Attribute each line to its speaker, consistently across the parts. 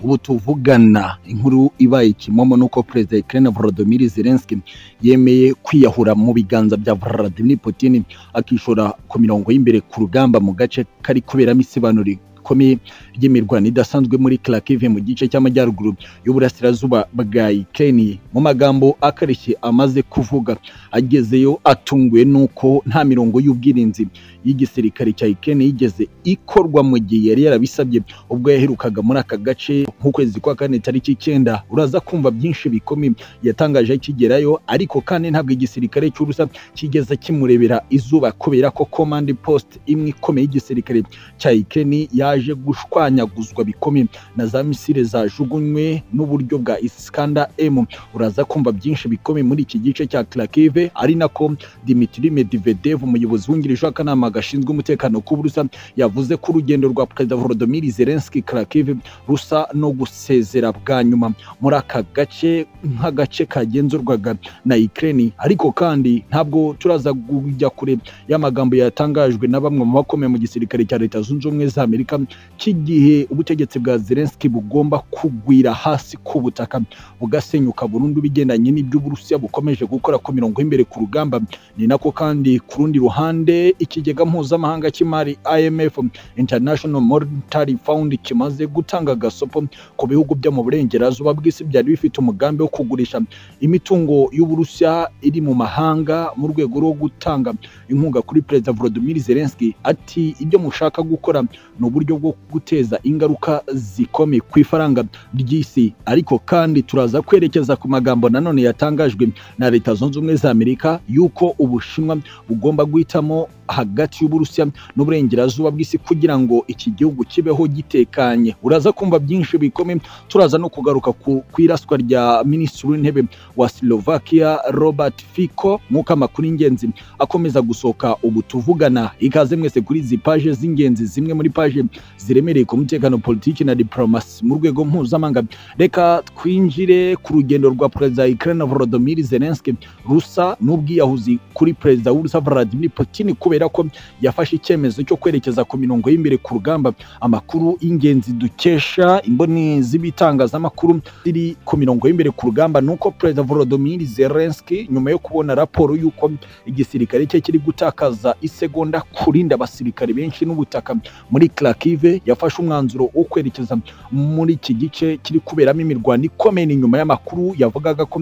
Speaker 1: ubu tuvugana inkuru ibaye ikimomo nuko perezida Ukraine Volodymyr Zelensky yemeye kwiyahura mu biganza bya Vladimir Putin akishora ku mirongo y'imbere ku rugamba mu gace kari kuberamo isibanuro rikomeye ry'imirwano idasanzwe muri Kharkiv mu gice cy'amajyaruguru y'uburasirazuba bwa Ukraine mu magambo akarishye amaze kuvuga agezeyo atunguwe nuko nta mirongo y'ubwirinzi y'igisirikare cya Ukraine yigeze ikorwa mu gihe yari yarabisabye ubwo yaherukaga muri aka gace nk'ukwezi kwa kane tariki icyenda uraza kumva byinshi bikomeye yatangaje akigerayo ariko kandi ntabwo igisirikare cy'urusa kigeze kimurebera izuba kubera ko command post imwe ikomeye y'igisirikare cya Ukraine yaje gushwanyaguzwa bikomeye na za misile zajugunywe n'uburyo bwa Iskander M uraza kumva byinshi bikomeye muri iki gice cya Kharkiv ari nako Dmitry Medvedev umuyobozi wungirije w'akanama gashinzwe umutekano k'uburusa yavuze ko urugendo rwa perezida Volodymyr Zelensky Kharkiv rusa no gusezera bwa nyuma muri aka gace nk'agace kagenzurwaga na Ukraine ariko kandi ntabwo turaza kujya kure y'amagambo yatangajwe na bamwe mu bakomeye mu gisirikare cya Leta Zunze Ubumwe za Amerika cy'igihe ubutegetsi bwa Zelensky bugomba kugwira hasi ku butaka bugasenyuka burundu bigendanye n'ibyo Uburusiya bukomeje gukora ku mirongo y'imbere ku rugamba ni nako kandi ku rundi ruhande ikigega mpuzamahanga cy'imari IMF International Monetary Fund kimaze gutanga agasopo ku bihugu byo mu burengerazuba bw'isi byari bifite umugambi wo kugurisha imitungo y'Uburusiya iri mu mahanga mu rwego rwo gutanga inkunga kuri Perezida Volodymyr Zelensky ati ibyo mushaka gukora ni uburyo bwo guteza ingaruka zikomeye ku ifaranga ry'isi ariko kandi turaza kwerekeza ku magambo nanone yatangajwe na leta zunze ubumwe za amerika yuko ubushinwa bugomba guhitamo hagati y'uburusiya n'uburengerazuba bw'isi kugira ngo iki gihugu kibeho gitekanye uraza kumva byinshi bikomeye turaza no kugaruka ku iraswa rya minisitiri w'intebe wa slovakia robert fico nk'uko amakuru y'ingenzi akomeza gusohoka ubu tuvugana ikaze mwese kuri izi paje z'ingenzi zimwe muri paje ziremereye ku mutekano politiki na diplomasi mu rwego mpuzamahanga reka twinjire ku rugendo rwa perezida Ukraine Volodymyr Zelensky rusa n'ubwiyahuzi kuri perezida w'urusa Vladimir Putin kubera ko yafashe icyemezo cyo kwerekeza ku mirongo y'imbere ku rugamba amakuru y'ingenzi dukesha imboni z'ibitangazamakuru ziri ku mirongo y'imbere ku rugamba nuko perezida Volodymyr Zelensky nyuma yo kubona raporo y'uko igisirikare cye kiri gutakaza isegonda kurinda abasirikare benshi n'ubutaka muri Kharkiv yafashe umwanzuro wo kwerekeza muri iki gice kiri kuberamo imirwano ikomeye inyuma y'amakuru yavugaga ko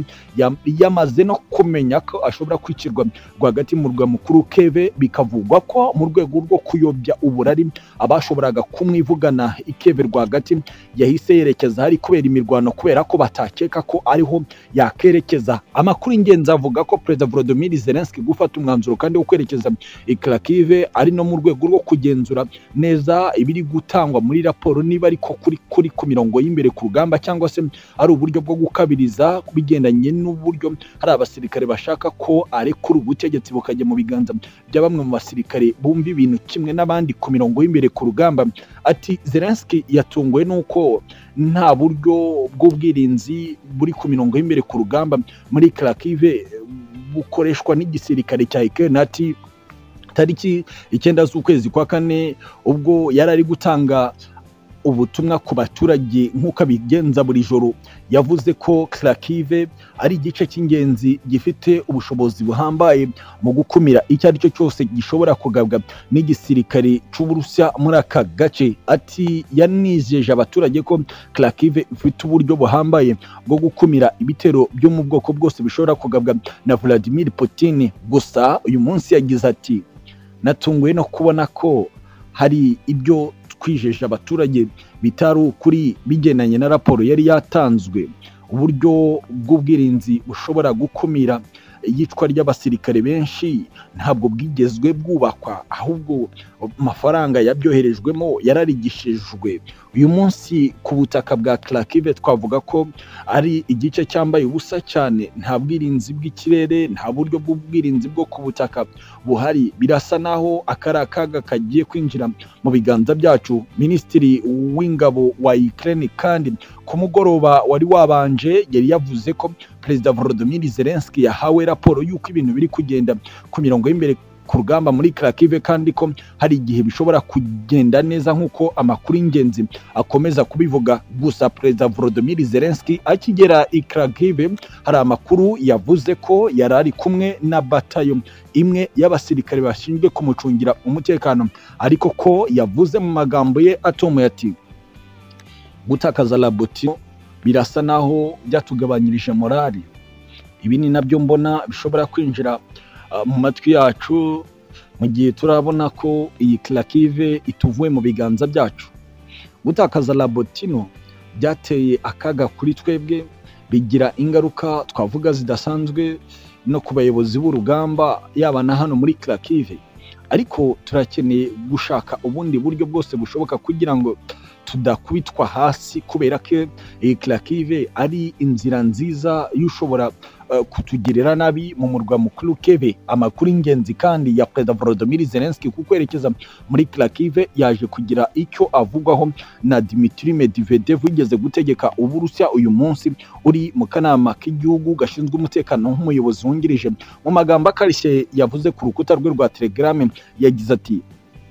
Speaker 1: yamaze no kumenya ko ashobora kwicirwa rwagati mu rwa mukuru Keve bikavugwa ko mu rwego rwo kuyobya uburari abashoboraga kumwivugana ikeve rwagati yahise yerekeza hari kubera imirwano kubera ko batakeka ko ariho yakerekeza amakuru ingenzi avuga ko perezida Volodymyr Zelensky gufata umwanzuro kandi wo kwerekeza i Kharkiv ari no mu rwego rwo kugenzura neza ibiri gutangwa muri raporo niba ariko kuri kuri ku mirongo y'imbere ku rugamba cyangwa se ari uburyo bwo gukabiriza bigendanye n'uburyo hari abasirikare bashaka ko arekura ubutegetsi bukajya mu biganza bya bamwe mu basirikare bumva ibintu kimwe n'abandi ku mirongo y'imbere ku rugamba ati Zelensky yatunguwe n'uko nta buryo bw'ubwirinzi buri ku mirongo y'imbere ku rugamba muri Kharkiv bukoreshwa n'igisirikare cya Ukraine ati tariki icyenda z'ukwezi kwa kane ubwo yari ari gutanga ubutumwa ku baturage nk'uko abigenza buri joro yavuze ko Kharkiv ari igice cy'ingenzi gifite ubushobozi buhambaye mu gukumira icyo ari cyo cyose gishobora kugabwa n'igisirikare cy'uburusiya muri aka gace ati yanizeje abaturage ko Kharkiv ifite uburyo buhambaye bwo gukumira ibitero byo mu bwoko bwose bishobora kugabwa na Vladimir Putin gusa uyu munsi yagize ati natunguwe no kubona ko hari ibyo twijeje abaturage bitari ukuri bigendanye na raporo yari yatanzwe uburyo bw'ubwirinzi bushobora gukumira iyicwa ry'abasirikare benshi ntabwo bwigezwe bwubakwa ahubwo amafaranga yabyoherejwemo yararigishijwe uyu munsi ku butaka bwa Kharkiv twavuga ko ari igice cyambaye ubusa cyane nta bwirinzi bw'ikirere nta buryo bw'ubwirinzi bwo ku butaka buhari birasa naho akari akaga kagiye kwinjira mu biganza byacu minisitiri w'ingabo wa Ukraine kandi ku mugoroba wari wabanje yari yavuze ko perezida Volodymyr Zelensky yahawe raporo y'uko ibintu biri kugenda ku mirongo y'imbere ku ku rugamba muri Kharkiv kandi ko hari igihe bishobora kugenda neza nk'uko amakuru y'ingenzi akomeza kubivuga gusa Perezida Volodymyr Zelensky akigera i Kharkiv hari amakuru yavuze ko yari ari kumwe na batayo imwe y'abasirikare bashinzwe kumucungira umutekano ariko ko yavuze mu magambo ye atomoye ati gutakaza labotino birasa naho byatugabanyirije morali ibi ni nabyo mbona bishobora kwinjira ah, mu matwi yacu mu gihe turabona ko iyi kirakive ituvuye mu biganza byacu gutakaza labotino byateye akaga kuri twebwe bigira ingaruka twavuga zidasanzwe no ku bayobozi b'urugamba yaba na hano muri kirakive ariko turakeneye gushaka ubundi buryo bwose bushoboka kugira ngo tudakubitwa hasi kubera ko iyi kirakive ari inzira nziza y'ushobora eh, kutugirira nabi mu murwa mukuru kebe amakuru y'ingenzi kandi ya perezida volodymyr zelensky ku kwerekeza muri kirakive yaje kugira icyo avugwaho na dimitri medvedev wigeze gutegeka uburusiya uyu munsi uri mu kanama k'igihugu gashinzwe umutekano nk'umuyobozi wungirije mu magambo akarishye yavuze ku rukuta rwe rwa telegrame yagize ati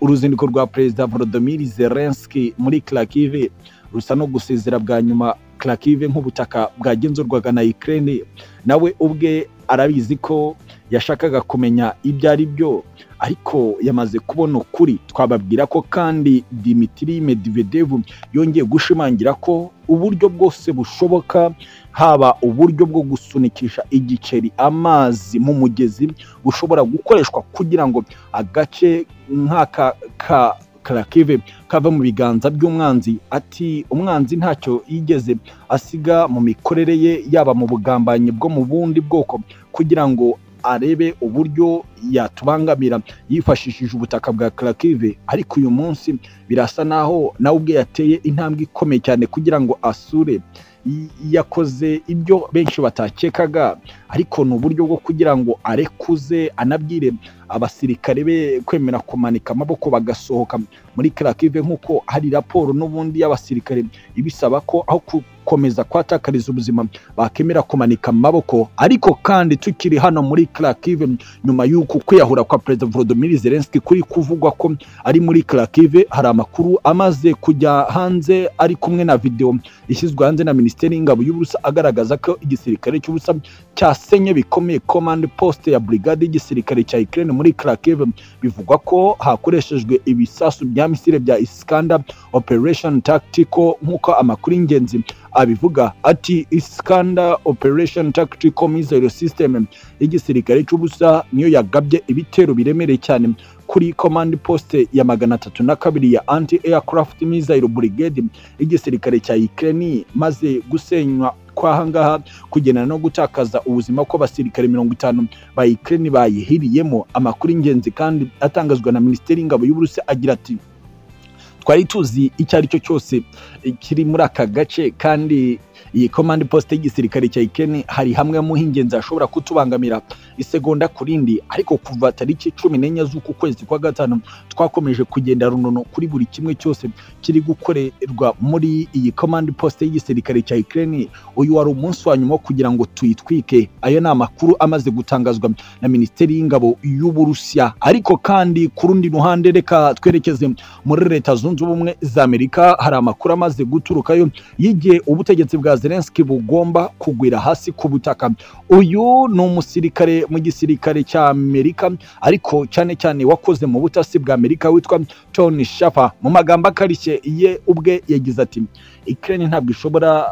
Speaker 1: uruzinduko rwa perezida volodymyr zelensky muri kirakive rusa no gusezera bwa nyuma kirakive nk'ubutaka bwagenzurwaga na ukraine nawe ubwe arabizi ko yashakaga kumenya ibyo ari byo ariko yamaze kubona ukuri twababwira ko kandi dimitri medvedev yongeye gushimangira ko uburyo bwose bushoboka haba uburyo bwo gusunikisha igiceri amazi mu mugezi bushobora gukoreshwa kugira ngo agace nk'aka ka karakive kava mu biganza by'umwanzi ati umwanzi ntacyo yigeze asiga mu mikorere ye yaba mu bugambanyi bwo mu bundi bwoko kugira ngo arebe uburyo yatubangamira yifashishije ubutaka bwa karakive ariko uyu munsi birasa naho nawe ubwe yateye intambwe ikomeye cyane kugira ngo asure Y- yakoze ibyo benshi batakekaga ariko ni uburyo bwo kugira ngo arekuze anabwire abasirikare be kwemera kumanika amaboko bagasohoka muri kirakive nk'uko hari raporo n'ubundi y'abasirikare ibisaba ko aho gukomeza kwatakariza ubuzima bakemera kumanika amaboko ariko kandi tukiri hano muri kirakive nyuma y'uko kwiyahura kwa perezida volodymyr zelensky kuri kuvugwa ko ari muri kirakive hari amakuru amaze kujya hanze ari kumwe na videwo ishyizwe hanze na minisiteri y'ingabo y'uburusa agaragaza ko igisirikare cy'ubusa cyasenye bikomeye command post ya brigade y'igisirikare cya Ukraine muri Kharkiv bivugwa ko hakoreshejwe ibisasu bya misile bya Iskander Operation Tactical nk'uko amakuru y'ingenzi abivuga ati Iskander Operation Tactical Missile System y'igisirikare cy'ubusa niyo yagabye ibitero biremereye cyane kuri command post ya magana atatu na kabiri ya anti aircraft missile brigade y'igisirikare cya Ukraine maze gusenywa kwahangaha kugena no gutakaza ubuzima kw'abasirikare mirongo itanu ba Ukraine bayihiriyemo amakuru y'ingenzi kandi atangazwa na minisiteri y'ingabo y'uburusi agira ati twari tuzi icyo ari cyo cyose kiri muri aka gace kandi iyi komandi posite y'igisirikare cya Ukraine hari hamwe mu h'ingenzi hashobora kutubangamira isegonda ku rindi ariko kuva tariki cumi n'enye z'uku kwezi kwa gatanu twakomeje kugenda runono kuri buri kimwe cyose kiri gukorerwa muri iyi komandi posite y'igisirikare cya Ukraine uyu wari umunsi wa nyuma wo kugira ngo tuyitwike ayo ni amakuru amaze gutangazwa na minisiteri y'ingabo y'uburusiya ariko kandi ku rundi ruhande reka twerekeze muri leta zunze ubumwe za amerika hari amakuru amaze guturukayo y'igihe ubutegetsi bwa zelensky bugomba kugwira hasi ku butaka uyu ni umusirikare mu gisirikare cya amerika ariko cyane cyane wakoze mu butasi bwa amerika witwa tony shafer mu magambo akarishye ye ubwe yagize ati ukraine ntabwo ishobora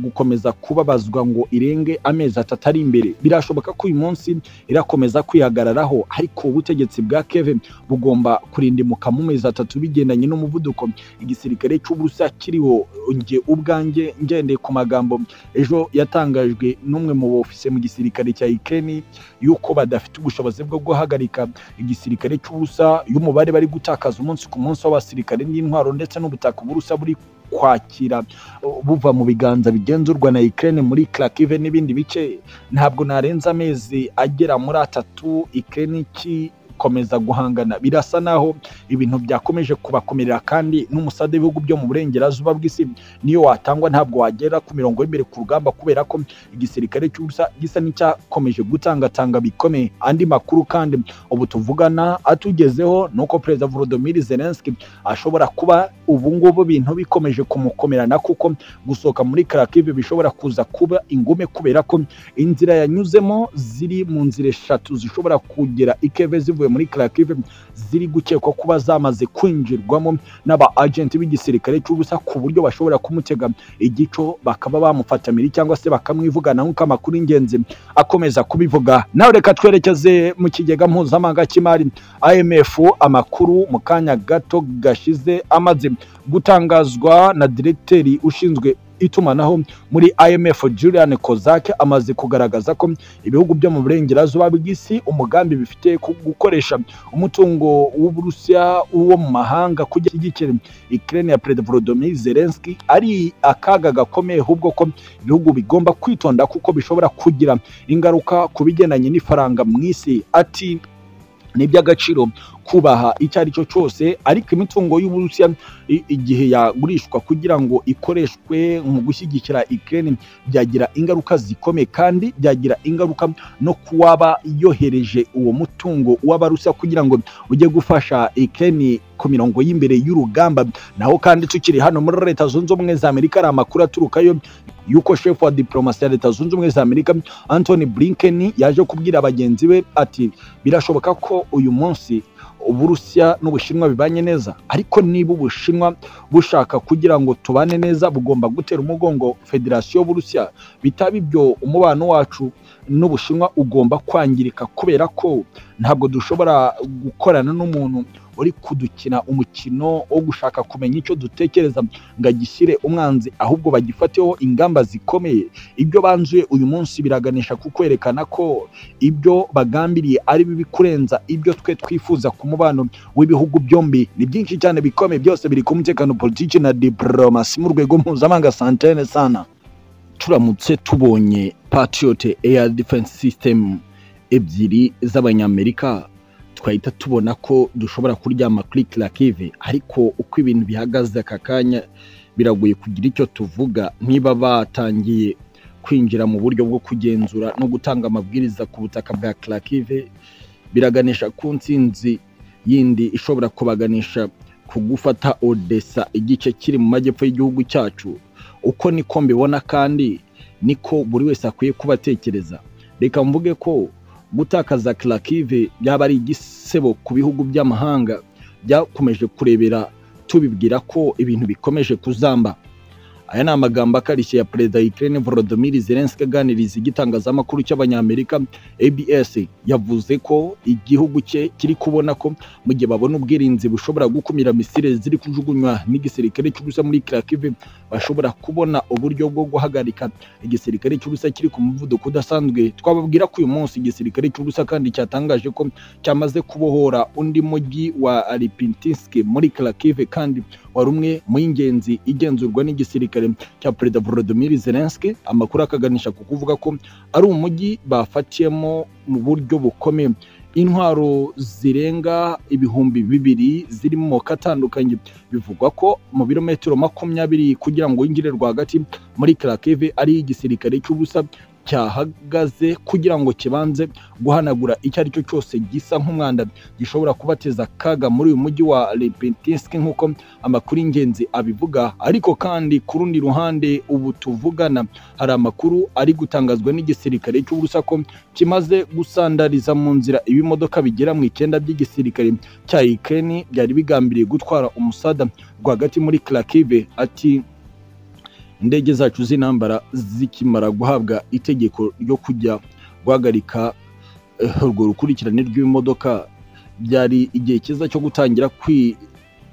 Speaker 1: gukomeza kubabazwa ngo irenge amezi atatu ari imbere birashoboka ko uyu munsi irakomeza kwihagararaho ariko ubutegetsi bwa keve bugomba kurindimuka mu mezi atatu bigendanye n'umuvuduko igisirikare cy'uburusiya kiriho njye ubwanjye ngendeye ku magambo ejo yatangajwe n'umwe mu bofise mu gisirikare cya Ukraine yuko badafite ubushobozi bwo guhagarika igisirikare cy'uburusiya y'umubare bari gutakaza umunsi ku munsi w'abasirikare n'intwaro ndetse n'ubutaka uburusiya buri kwakira buva mu biganza bigenzurwa na Ukraine muri Kharkiv n'ibindi bice ntabwo narenza amezi agera muri atatu Ukraine iki gukomeza guhangana birasa naho ibintu byakomeje kubakomerera kandi n'umusade w'ibihugu byo mu burengerazuba bw'isi niyo watangwa ntabwo wagera ku mirongo y'imbere ku rugamba kubera ko igisirikare cy'ubusa gisa n'icyakomeje gutangatanga bikomeye andi makuru kandi ubu tuvugana atugezeho ni uko perezida Volodymyr Zelensky ashobora kuba ubu ngubu bintu bikomeje kumukomerana kuko gusohoka muri Kharkiv bishobora kuza kuba ingume kubera ko inzira yanyuzemo ziri mu nzira eshatu zishobora kugera ikeve zivuye muri Kharkiv ziri gukekwa kuba zamaze kwinjirwamo n'aba agenti b'igisirikare cy'ubusa ku buryo bashobora kumutega igico bakaba bamufatamira cyangwa se bakamwivugana nk'uko amakuru y'ingenzi akomeza kubivuga nawe reka twerekeze mu kigega mpuzamahanga cy'imari IMF amakuru mu kanya gato gashize amaze gutangazwa na diregiteri ushinzwe itumanaho muri IMF Julian Kozak amaze kugaragaza ko ibihugu byo mu burengerazuba bw'isi umugambi bifite ku gukoresha umutungo w'Uburusiya uwo mu mahanga kugira igikere Ukraine ya President Volodymyr Zelensky ari akaga gakomeye ahubwo ko ibihugu bigomba kwitonda kuko bishobora kugira ingaruka ku bigendanye n'ifaranga mu isi ati ni iby'agaciro kubaha icyo ari cyo cyose ariko imitungo y'uburusiya igihe yagurishwa kugira ngo ikoreshwe mu gushyigikira Ukraine byagira ingaruka zikomeye kandi byagira ingaruka no kuwaba yohereje uwo mutungo w'abarusiya kugira ngo ujye gufasha Ukraine ku mirongo y'imbere y'urugamba naho kandi tukiri hano muri leta zunze ubumwe za amerika hari amakuru aturukayo yuko shefu wa diplomasi ya leta zunze ubumwe za amerika anthony blinken yaje kubwira bagenzi be ati birashoboka ko uyu munsi uburusiya n'ubushinwa bibanye neza ariko niba ubushinwa bushaka kugira ngo tubane neza bugomba gutera umugongo federasiyo y'uburusiya bitaba ibyo umubano wacu n'ubushinwa ugomba kwangirika kubera ko ntabwo dushobora gukorana n'umuntu uri kudukina umukino wo gushaka kumenya icyo dutekereza ngo agishyire umwanzi ahubwo bagifateho ingamba zikomeye ibyo banzuye uyu munsi biraganisha ku kwerekana ko ibyo bagambiriye ari bibi kurenza ibyo twe twifuza ku mubano w'ibihugu byombi ni byinshi cyane bikomeye byose biri ku mutekano politiki na diporomasi mu rwego mpuzamahanga santene sana turamutse tubonye patiyote eya defense system ebyiri z'abanyamerika twahita tubona ko dushobora kuryama kuri kirakive ariko uko ibintu bihagaze aka kanya biragoye kugira icyo tuvuga niba batangiye kwinjira mu buryo bwo kugenzura no gutanga amabwiriza ku butaka bwa kirakive biraganisha ku nsinzi yindi ishobora kubaganisha ku gufata odessa igice kiri mu majyepfo y'igihugu cyacu uko niko mbibona kandi niko buri wese akwiye kuba atekereza reka mvuge ko gutakaza kirakive byaba ari igisebo ku bihugu by'amahanga byakomeje kurebera tubibwira ko ibintu bikomeje kuzamba aya ni amagambo akarishye ya perezida Ukraine Volodymyr Zelensky aganiriza igitangazamakuru cy'abanyamerika ABS yavuze ko igihugu cye kiri kubona ko mu gihe babona ubwirinzi bushobora gukumira misile ziri kujugunywa n'igisirikare cy'ubusa muri Kharkiv bashobora kubona uburyo bwo guhagarika igisirikare cy'ubusa kiri ku muvuduko udasanzwe twababwira ko uyu munsi igisirikare cy'ubusa kandi cyatangaje ko cyamaze kubohora undi mujyi wa Lipinsk muri Kharkiv kandi wari umwe mu y'ingenzi igenzurwa n'igisirikare cya perezida Volodymyr Zelensky amakuru akaganisha ku kuvuga ko ari umujyi bafatiyemo mu buryo bukomeye intwaro zirenga ibihumbi bibiri ziri mu moko atandukanye bivugwa ko mu birometero makumyabiri kugira ngo winjire rwagati muri Kharkiv ari igisirikare cy'ubusa cyahagaze kugira ngo kibanze guhanagura icyo ari cyo cyose gisa nk'umwanda gishobora kubateza akaga muri uyu mujyi wa Lipetsk nk'uko amakuru y'ingenzi abivuga ariko kandi ku rundi ruhande ubu tuvugana hari amakuru ari gutangazwa n'igisirikare cy'uburusa ko kimaze gusandariza mu nzira ibimodoka bigera mu icyenda by'igisirikare cya Ukraine byari bigambiriye gutwara umusada rwagati muri Kharkiv ati indege zacu z'intambara zikimara guhabwa itegeko ryo kujya guhagarika urwo rukurikirane rw'imodoka byari igihe cyiza cyo gutangira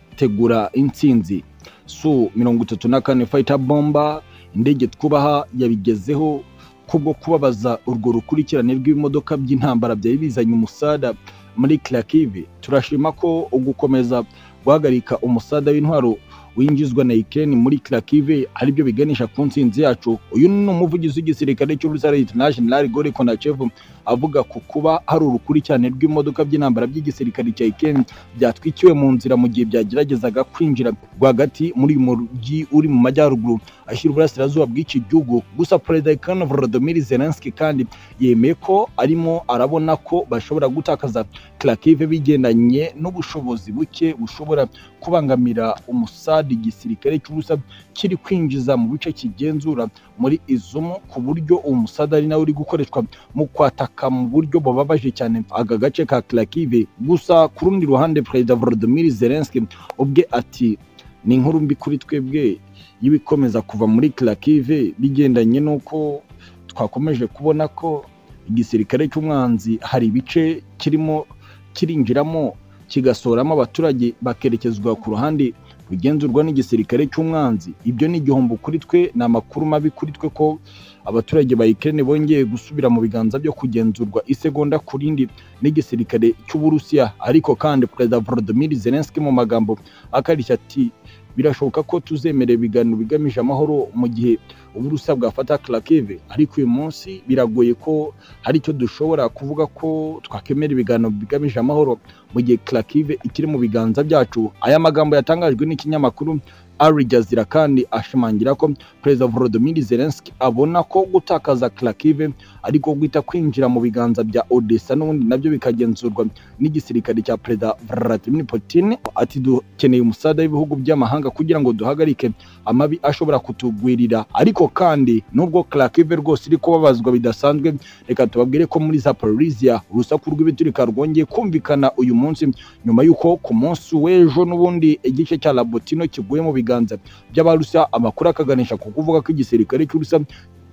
Speaker 1: kwitegura intsinzi su mirongo itatu na kane fayita bomba indege twubaha yabigezeho kubwo kubabaza urwo rukurikirane rw'imodoka by'intambara byari bizanye umusada muri Kharkiv turashima ko ugukomeza guhagarika umusada w'intwaro winjizwa na Ukraine muri Kharkiv ari byo biganisha ku nsinzi yacu uyu ni umuvugizi w'igisirikare cy'urusare International Gore Konachev avuga ku kuba hari urukurikirane rw'imodoka by'intambara by'igisirikare cya Ukraine byatwikiwe mu nzira mu gihe byageragezaga kwinjira rwagati muri uyu mujyi uri mu majyaruguru ashyira uburasirazuba bw'iki gihugu gusa perezida wa Ukraine Volodymyr Zelensky kandi yemeye ko arimo arabona ko bashobora gutakaza Kharkiv bigendanye n'ubushobozi buke bushobora kubangamira umusadi igisirikare cy'ubusa kiri kwinjiza mu bice kigenzura muri izumu ku buryo uwo musada ari nawe uri gukoreshwa mu kwataka mu buryo bubabaje cyane aka gace ka Kharkiv gusa ku rundi ruhande perezida Volodymyr Zelensky ubwe ati ni inkuru mbi kuri twebwe y'ibikomeza kuva muri Kharkiv bigendanye n'uko twakomeje kubona ko igisirikare cy'umwanzi hari ibice kirimo kirinjiramo kigasoramo abaturage bakerekezwa ku ruhande rugenzurwa n'igisirikare cy'umwanzi ibyo ni igihombo kuri twe ni amakuru mabi kuri twe ko abaturage ba Ukraine bongeye gusubira mu biganza byo kugenzurwa isegonda ku rindi n'igisirikare cy'Uburusiya ariko kandi Perezida Volodymyr Zelensky mu magambo akarishya ati birashoboka ko tuzemera ibiganiro bigamije amahoro mu gihe uburusa bwafata Kharkiv ariko uyu munsi biragoye ko hari icyo dushobora kuvuga ko twakemera ibiganiro bigamije amahoro mu gihe Kharkiv ikiri mu biganza byacu aya magambo yatangajwe n'ikinyamakuru Al Jazeera kandi ashimangira ko Perezida Volodymyr Zelensky abona ko gutakaza Kharkiv ariko guhita kwinjira mu biganza bya Odessa n'ubundi nabyo bikagenzurwa n'igisirikare cya Perezida Vladimir Putin ati dukeneye umusada w'ibihugu by'amahanga kugira ngo duhagarike amabi ashobora kutugwirira ariko kandi nubwo Kharkiv rwose iri kubabazwa bidasanzwe reka tubabwire ko muri Zaporizhia urusaku rw'ibiturika rwongeye kumvikana uyu munsi nyuma y'uko ku munsi w'ejo n'ubundi igice cya Labotino kiguye mu biganza by'abarusa amakuru akaganisha ku kuvuga ko igisirikare cy'urusa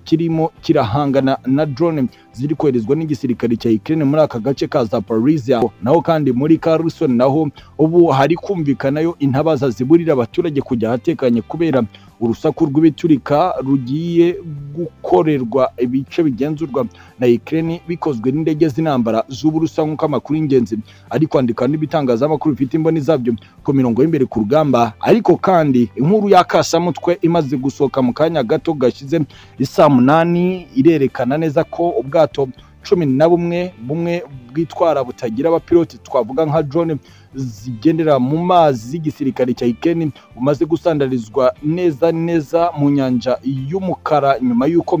Speaker 1: kirimo kirahangana na drone ziri koherezwa n'igisirikare cya Ukraine muri aka gace ka Zaporizhia naho kandi muri Kherson naho ubu hari kumvikanayo intabaza ziburira abaturage kujya ahatekanye kubera urusaku rw'ibiturika rugiye gukorerwa ibice bigenzurwa na Ukraine bikozwe n'indege z'intambara z'uburusa nk'uko amakuru y'ingenzi ari kwandika n'ibitangazamakuru bifite imboni zabyo ku mirongo y'imbere ku rugamba ariko kandi inkuru y'akasamutwe imaze gusohoka mu kanya gato gashize isa munani irerekana neza ko ubwato cumi na bumwe bumwe bwitwara butagira abapiloti twavuga nka drone zigendera mu mazi z'igisirikare cya Ukraine bumaze gusandarizwa neza neza mu nyanja y'umukara nyuma y'uko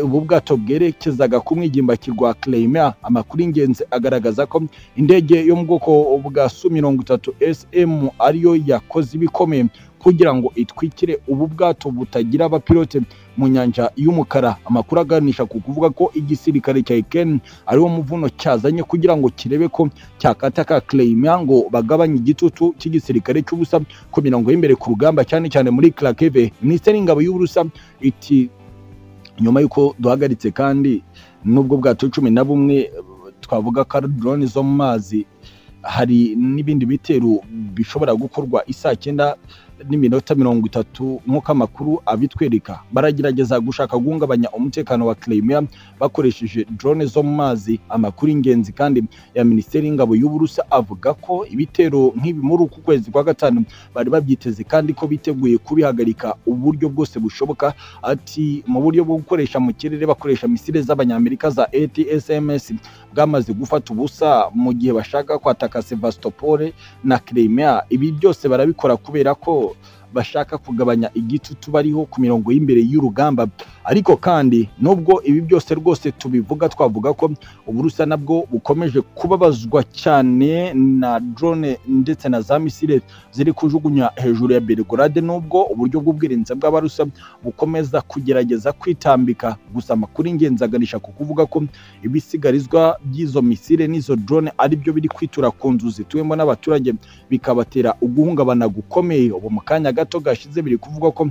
Speaker 1: ubu bwato bwerekezaga ku mwigimbaki rwa Crimea amakuru y'ingenzi agaragaza ko indege yo mu bwoko bwa Su mirongo itatu SM ariyo yakoze ibikomeye kugira ngo itwikire ubu bwato butagira abapilote mu nyanja y'umukara amakuru aganisha ku kuvuga ko igisirikare cya Ukraine ariwo muvuno cyazanye kugira ngo kirebe ko cyakataka Crimea ngo bagabanye igitutu cy'igisirikare cy'ubusa ku mirongo y'imbere ku rugamba cyane cyane muri Kharkiv Minisiteri y'ingabo y'uburusa iti nyuma y'uko duhagaritse kandi n'ubwo bwato cumi na bumwe twavuga ko drone zo mu mazi hari n'ibindi bitero bishobora gukorwa isaa cyenda n'iminota mirongo itatu nk'uko amakuru abitwereka baragerageza gushaka guhungabanya umutekano wa Crimea bakoresheje drone zo mu mazi amakuru ingenzi kandi ya Minisiteri y'Ingabo y'Uburusa avuga ko ibitero nk'ibi muri uku kwezi kwa gatanu bari babyiteze kandi ko biteguye kubihagarika uburyo bwose bushoboka ati mu buryo bwo gukoresha mu kirere bakoresha misile z'abanyamerika za ATSMS bwamaze gufata ubusa mu gihe bashaka kwataka Sevastopol na Crimea ibi byose barabikora kubera ko bashaka kugabanya igitutu bariho ku mirongo y'imbere y'urugamba ariko kandi nubwo ibi byose rwose tubivuga twavuga ko uburusa nabwo bukomeje kubabazwa cyane na drone ndetse na za misile ziri kujugunya hejuru ya Belgrade nubwo uburyo bw'ubwirinzi bw'abarusa bukomeza kugerageza kwitambika gusa amakuru ingenzi aganisha ku kuvuga ko ibisigarizwa by'izo misile n'izo drone ari byo biri kwitura ku nzu zituwemo n'abaturage bikabatera uguhungabana gukomeye ubu mu kanya gato gashize biri kuvuga ko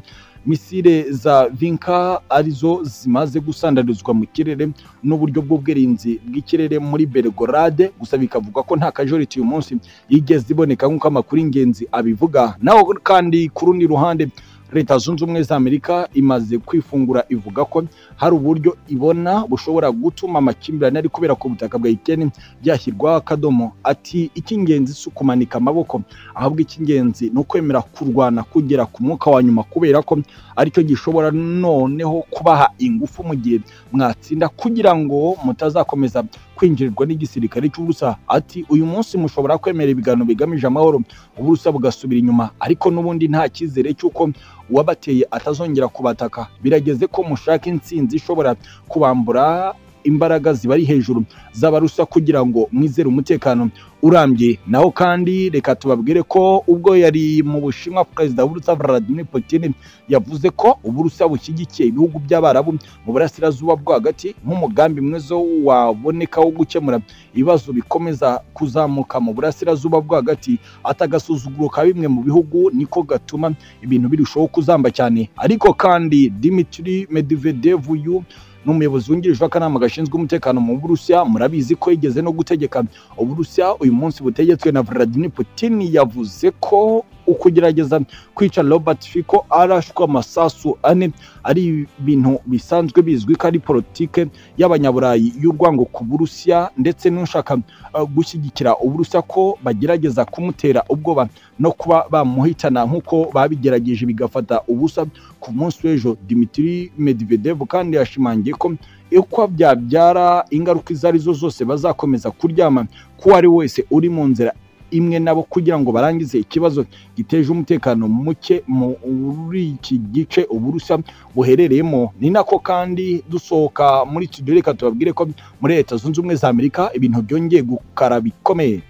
Speaker 1: misile za vinka arizo zimaze gusandarizwa mu kirere n'uburyo bw'ubwirinzi bw'ikirere muri Belgorade gusa bikavuga ko nta kajoriti uyu munsi yigeze iboneka nk'uko amakuru ingenzi abivuga naho kandi ku rundi ruhande leta zunze ubumwe za amerika imaze kwifungura ivuga ko hari uburyo ibona bushobora gutuma amakimbirane ari kubera ku butaka bwa ikeni byashyirwaho akadomo ati icy'ingenzi si ukumanika amaboko ahubwo icy'ingenzi ni ukwemera kurwana kugera ku mwuka wa nyuma kubera ko aricyo gishobora noneho kubaha ingufu mu gihe mwatsinda kugira ngo mutazakomeza kwinjirirwa n'igisirikare cy'ubusa ati uyu munsi mushobora kwemera ibiganiro bigamije amahoro uburusa bugasubira inyuma ariko n'ubundi nta cyizere cy'uko uwabateye atazongera kubataka birageze ko mushaka intsinzi ishobora kubambura imbaraga zibari hejuru z'abarusa kugira ngo mwizere umutekano urambye naho kandi reka tubabwire ko ubwo yari mu bushinwa perezida w'uburusa Vladimir Putin yavuze ko uburusa bushyigikiye ibihugu by'abarabu mu burasirazuba bwo hagati nk'umugambi mwiza waboneka wo gukemura ibibazo bikomeza kuzamuka mu burasirazuba bwo hagati atagasuzuguro ka bimwe mu bihugu niko gatuma ibintu birushaho kuzamba cyane ariko kandi Dmitry Medvedev uyu ni umuyobozi wungirije w'akanama gashinzwe umutekano mu Burusiya murabizi ko yigeze no gutegeka Uburusiya uyu munsi butegetswe na Vladimir Putin yavuze ko ukugerageza kwica Robert Fico arashwe amasasu ane ari ibintu bisanzwe bizwi ko ari politike y'abanyaburayi y'urwango ku Burusiya ndetse n'ushaka uh, gushyigikira Uburusiya ko bagerageza kumutera ubwoba no kuba bamuhitana nk'uko babigerageje bigafata ubusa ku munsi w'ejo Dmitry Medvedev kandi yashimangiye ko uko byabyara ingaruka izo ari zo zose bazakomeza kuryama ko ari wese uri mu nzira imwe nabo kugira ngo barangize ikibazo giteje umutekano muke muri iki gice uburusa buherereyemo ni nako kandi dusohoka muri studio reka tubabwire ko muri leta zunze ubumwe za amerika ibintu byongeye gukara bikomeye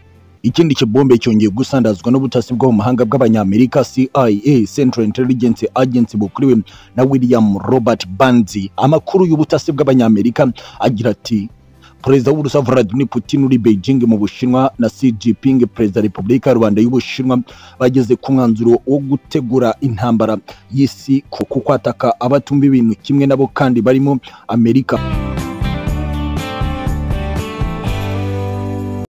Speaker 1: ikindi kibombe cyongeye gusandazwa n'ubutasi bwo mu mahanga bw'abanyamerika CIA Central Intelligence Agency bukuriwe na William Robert Banzi amakuru y'ubutasi bw'abanyamerika agira ati Perezida w'Uburusiya Vladimir Putin uri Beijing mu Bushinwa na Xi Jinping Perezida Repubulika y'u Rwanda y'Ubushinwa bageze ku mwanzuro wo gutegura intambara y'isi kuko kwataka abatumva ibintu kimwe nabo kandi barimo Amerika